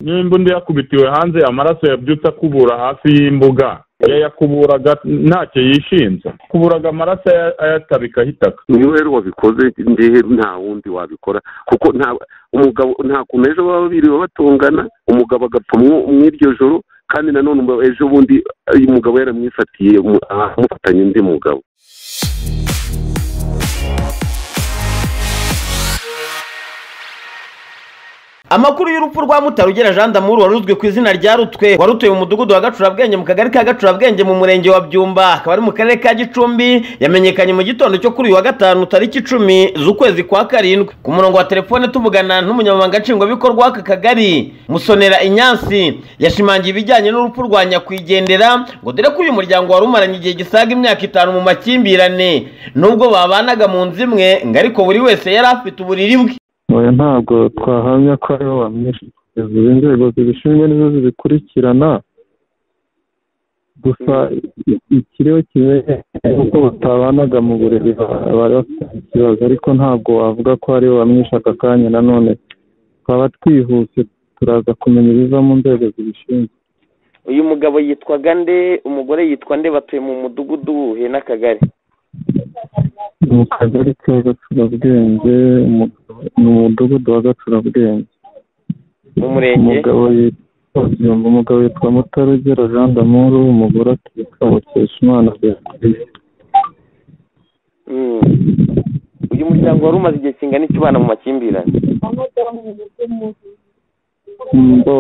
n'imbunda yakubitiwe hanze amaraso yabyutse akubura hafi y'imbuga yayakuburaga ntacyo yishinze kuburaga amaraso ayatabikaho itaka niyo rero wabikoze ngewe nta wundi wabikora kuko nta umugabo nta kuntu ejo baba biriwe batungana umugabo agapfa mw'iryo joro kandi nanone ejo bundi umugabo yaramwifatiye amufatanya undi mugabo amakuru y'urupfu rwa mutarugera jean damour wari uzwi ku izina rya rutwe wari utuye mu mudugudu wa gacurabwenge mu kagari ka gacurabwenge mu murenge wa byumba akaba ari mu karere ka gicumbi yamenyekanye mu gitondo cyo kuri uyu wa gatanu tariki icumi z'ukwezi kwa karindwi ku murongo wa telefone tuvugana n'umunyamabanga nshingwabikorwa w'aka kagari musonera inyansi yashimangiye ibijyanye n'urupfu rwa nyakwigendera ngo dore ko uyu muryango wari umaranye igihe gisaga imyaka itanu mu makimbirane nubwo babanaga mu nzu imwe ngo ariko buri wese yari afite uburiri bwe oya ntabwo twahamya ko aribo bamwishe kugeza ubu inzego zibishinzwe nizo zibikurikirana gusa ikiriho kimwe uko batabanaga mu buriri bari bafite ikibazo ariko ntabwo wavuga ko aribo bamwishe aka kanya nanone twaba twihuse turaza kumenya ibiva mu nzego zibishinzwe uyu mugabo yitwaga nde umugore yitwa nde batuye mu mudugudu wuhe n'akagari mu kagari ka gacurabwenge ni umudugudu wa gacurabwenge mu murenge umugabo yitwa umugabo yitwa mutarugera jean damour umugore atwika mukeshimana beatrice uyu muryango wari umaze igihe kingana iki ubana mu makimbirane bo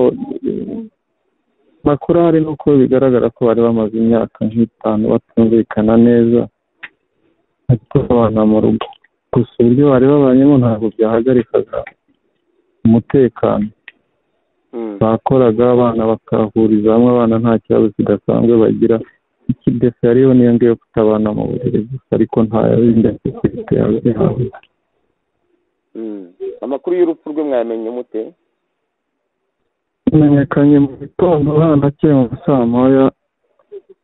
makuru ahari ni uko bigaragara ko bari bamaze imyaka nk'itanu batumvikana neza ariko abana mu rugo gusa uburyo bari babayemo ntabwo byahagarikaga umutekano bakoraga abana bakahuriza hamwe abana nta kibazo kidasanzwe bagira ikidefe hariyo niyo ngiyo kutabana mu buriri gusa ariko ntayo bindi afite yabihawe amakuru y'urupfu rwe mwayamenye mute amenyekanye mu gitondo hano akiri mu saa moya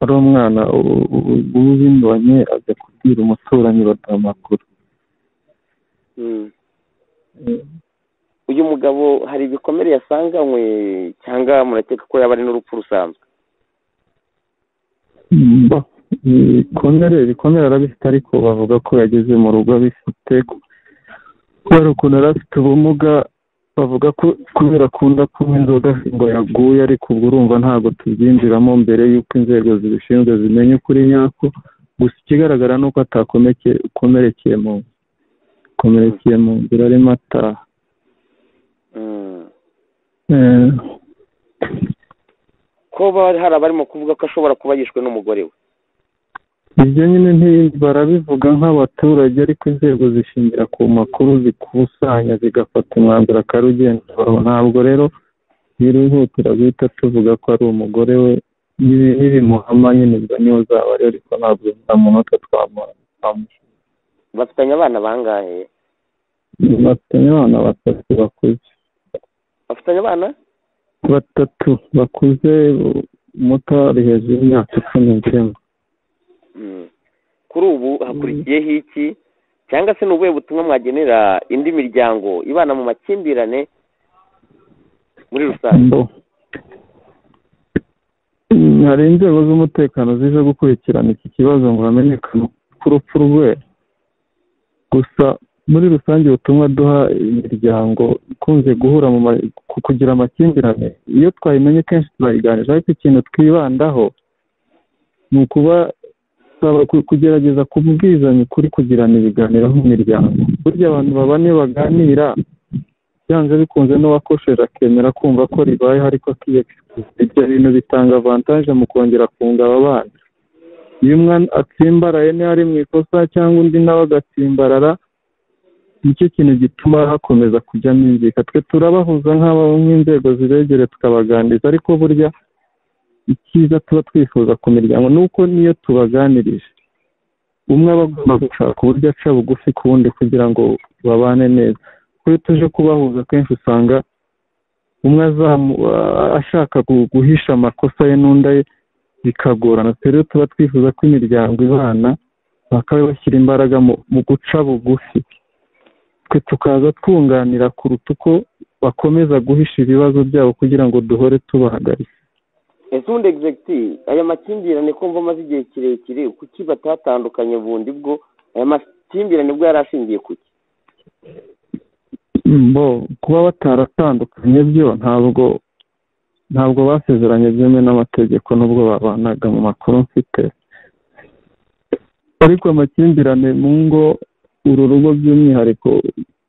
ari umwana w'ubindonye ajya kubwira umuturanyi baduha amakuru uyu mugabo hari ibikomere yasanganywe cyangwa murakeka ko yaba ari n'urupfu rusanzwe ibikomere ibikomere arabifite ariko bavuga ko yageze mu rugo abifite kubera ukuntu yari afite ubumuga bavuga ko kubera akunda kunywa inzoga ngo yaguye ariko ubwo urumva ntabwo tubyinjiramo mbere y'uko inzego zibishinzwe zimenya ukuri nyako gusa ikigaragara ni uko atakomerekeye mu akomerekeye mu nzira arimo ataha kuba hari abarimo kuvuga ko ashobora kuba yishwe n'umugore we ibyo nyine barabivuga nk'abaturage ariko inzego zishingira ku makuru zikusanya zigafata umwanzuro akarugenderaho ntabwo rero birihutira guhita tuvuga ko ari umugore we n'ibimuhama nyine ubwo niyo zaba ariyo ariko ntabwo nta munota twamuha bafitanye abana bangahe bafitanye abana batatu bakuze bafitanye abana batatu bakuze muto ari hejuru y'imyaka icumi n'icyenda kuri ubu hakurikiyeho iki cyangwa se ni ubuhe butumwa mwagenera indi miryango ibana mu makimbirane muri rusange hari inzego z'umutekano zije gukurikirana iki kibazo ngo hamenyekane ku rupfu rwe gusa muri rusange ubutumwa duha imiryango ikunze guhura ku kugira amakimbirane iyo twayimenye kenshi turayiganira ariko ikintu twibandaho ni ukuba kugerageza kubwizanya ukuri kugirana ibiganiro nk'imiryango burya abantu baba niyo baganira byanze bikunze n'uwakosheje akemera kumva ko ribayeho ariko akiyekisikisiye ibyo bintu bitanga avantaje mu kongera kunga aba bana iyo umwana atsimbaraye niba ari mu ikosa cyangwa undi nawe agatsimbarara nicyo kintu gituma hakomeza kujya mwumvika twe turabahuza nk'inzego zibegere tukabaganiriza ariko burya icyiza tuba twifuza ku miryango ni uko niyo tubaganirije umwe aba agomba gushaka uburyo aca bugufi ku wundi kugira ngo babane neza iyo tuje kubahuza kenshi usanga umwe ashaka guhisha amakosa ye n'undi ye bikagorana rero tuba twifuza ko imiryango ibana bakaba bashyira imbaraga mu guca bugufi twe tukaza twunganira kuruta uko bakomeza guhisha ibibazo byabo kugira ngo duhore tubahagaritse ese ubundi egizegiti aya makimbirane ko mva amaze igihe kirekire kuki batatandukanye bundi bwo aya makimbirane bwo yari ashingiye ku ki bo kuba bataratandukanye byo ntabwo ntabwo basezeranye byemewe n'amategeko n'ubwo babanaga mu makuru mfite ariko amakimbirane mu ngo uru rugo by'umwihariko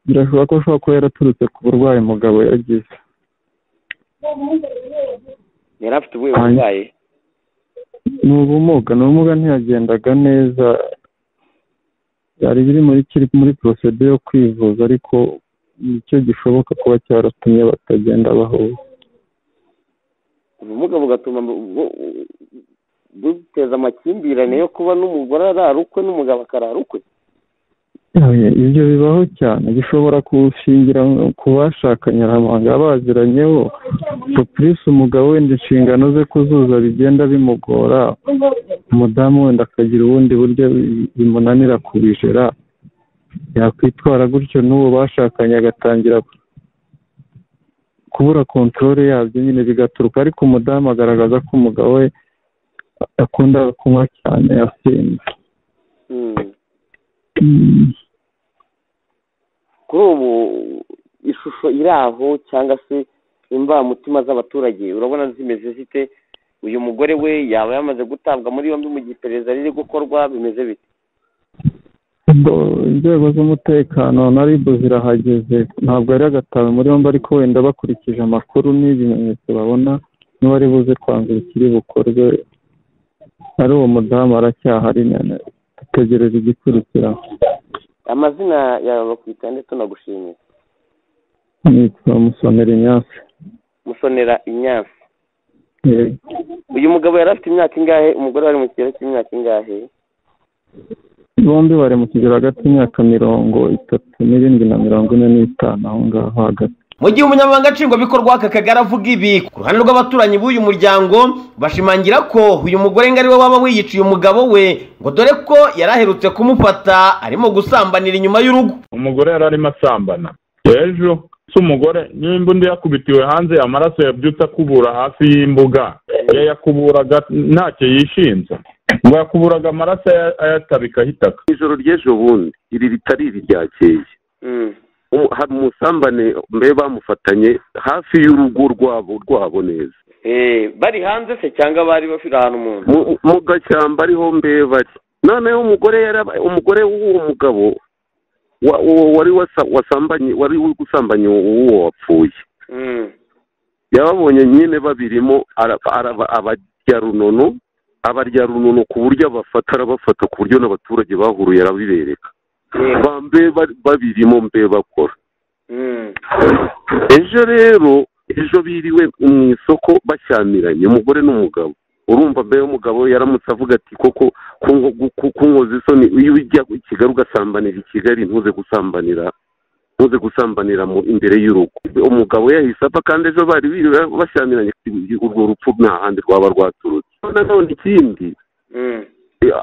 birashoboka ko ashobora kuba yaraturutse ku burwayi mugabo yagize yari afite ubuhe burwayi ni ubumuga ni ubumuga ntiyagendaga neza byari biri muri kiri muri porosede yo kwivuza ariko nicyo gishoboka kuba cyaratumye batagenda bahura ubumuga bugatuma bu- bu- buteza amakimbirane yo kuba n'umugore arara ukwe n'umugabo akarara ukwe Oya, ibyo bibaho cyane bishobora gushingira ku bashakanye amanga baziranyeho purisi umugabo wenda inshingano ze kuzuza bigenda bimugora umudamu wenda akagira ubundi buryo bi- bimunanira kubijera yakwitwara gutyo n'uwo bashakanye agatangira kubura kontorore yabyo nyine bigaturuka ariko umudamu agaragaza ko umugabo we akunda kunywa cyane asinda Mm. Mm. kuri ubu ishusho iri aho cyangwa se imbamutima z'abaturage urabona zimeze zite uyu mugore we yaba yamaze gutabwa muri yombi mu gihe iperereza riri gukorwa bimeze bite ubwo inzego z'umutekano na rib zirahageze ntabwo yari agatawe muri yombi ariko wenda bakurikije amakuru n'ibimenyetso babona niba ari buze kwanzura ikiri bukorwe ari uwo mudamu aracyahari nyine ategereza igikurikira amazina yawe bakwita ndetse tunagushimiye nitwa musonera inyasi musonera inyansi Yego. uyu mugabo yari afite imyaka ingahe umugore wari mu kigero cy'imyaka ingahe bombi bari mu kigero hagati y'imyaka mirongo itatu n'irindwi na mirongo ine n'itanu aho ngaho hagati mu gihe umunyamabanga nshingwabikorwa w'aka kagari avuga ibi ku ruhande rw'abaturanyi b'uyu muryango bashimangira ko uyu mugore ngo ari we waba wiyiciye umugabo we ngo dore ko yari aherutse kumufata arimo gusambanira inyuma y'urugo umugore yari arimo asambana ejo si umugore nimba undi yakubitiwe hanze amaraso yabyutse akubura hafi y'imbuga yayakuburaga ntacyo yishinze ngo yakuburaga amaraso aya- ayatabika hitaka ijoro ry'ejo bundi iri ritari iri ryakeye Mm. Umu- hari umusambane mbe bamufatanye hafi y'urugo rwabo rwabo neza Eh, bari hanze se cyangwa bari bafite ahantu mu nzu mu mu gashyamba ariho mbe bari noneho umugore yaraba- umugore w'uwo mugabo wa- uwo wari wasa- wasambanye wari uri gusambanya uwo wapfuye Mm. yababonye nyine babirimo araba- araba- abarya runono abarya runono ku buryo abafata arabafata ku buryo n'abaturage bahuruye arabibereka Mm. Ba mbe bari- babirimo mbe bakora Mm. ejo rero ejo biriwe mu isoko bashyamiranye umugore n'umugabo urumva mbere umugabo yaramutse avuga ati koko kunko- ku- kunkoza isoni iyo ujya i kigali ugasambanira i kigali ntuze gusambanira ntuze gusambanira mu imbere y'urugo umugabo yahise apfa kandi ejo bari biriwe bashyamiranye urwo rupfu nta handi rwaba rwaturutse nanone ikindi Mm.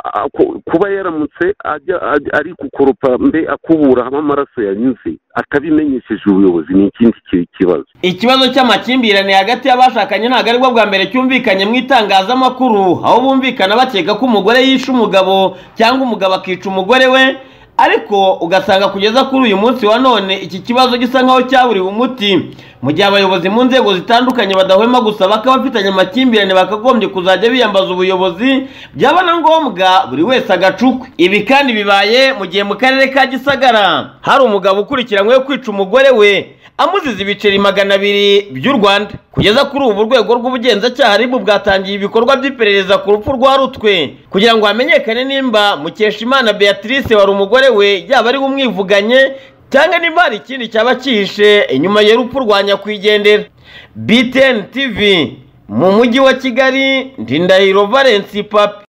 a- ku- kuba yaramutse ajya ajya- ari gukoropa mbe akubura aho amaraso yanyuze atabimenyesheje ubuyobozi ni ikindi ki- kibazo ikibazo cy'amakimbirane hagati y'abashakanye ntabwo aribwo bwa mbere cyumvikanye mu itangazamakuru aho bumvikana bakeka ko umugore yishe umugabo cyangwa umugabo akica umugore we ariko ugasanga kugeza kuri uyu munsi wa none iki kibazo gisa nkaho cyaburiwe umuti mu gihe abayobozi mu nzego zitandukanye badahwema gusaba ko abafitanye amakimbirane bakagombye kuzajya biyambaza ubuyobozi byaba na ngombwa buri wese agacukwe ibi kandi bibaye mu gihe mu karere ka gisagara hari umugabo ukurikiranyweho kwica umugore we amuziza ibiceri magana abiri by'u rwanda kugeza kuri ubu urwego rw'ubugenzacyaha ribu bwatangiye ibikorwa by'iperereza ku rupfu rwa rutwe kugira ngo hamenyekane nimba mukeshimana beatrice wari umugore we yaba ari we umwivuganye cyangwa nimba hari ikindi cyaba cyihishe inyuma y'urupfu rwa nyakwigendera btn tv mu mujyi wa kigali ndindahiro valence papi